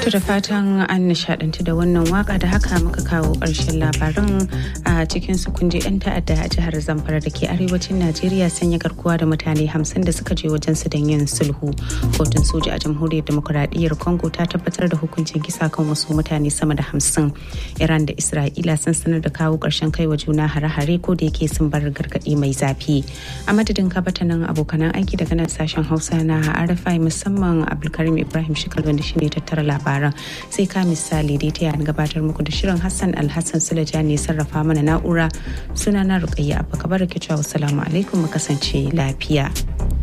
To da fatan an nishadantu da wannan waka da haka muka kawo ƙarshen labaran a cikin su kunje 'yan ta'adda a jihar Zamfara da ke arewacin Najeriya sanya garkuwa da mutane hamsin da suka je wajen su don yin sulhu. Kotun soja a jamhuriyar demokuraɗiyyar Congo ta tabbatar da hukuncin kisa kan wasu mutane sama da hamsin. Iran da Isra'ila sun sanar da kawo ƙarshen kai wa juna hare-hare ko da yake sun bar gargaɗi mai zafi. A madadin kabatanin abokanan aiki daga nan sashen Hausa na RFI musamman Abdulkarim Ibrahim Shikal wanda shine tattara labaran. labaran sai ka misali dai ta gabatar muku da shirin hassan alhassan sulaja ne sarrafa mana na'ura suna na rukayya abba kabar ke cewa salamu alaikum mu kasance lafiya.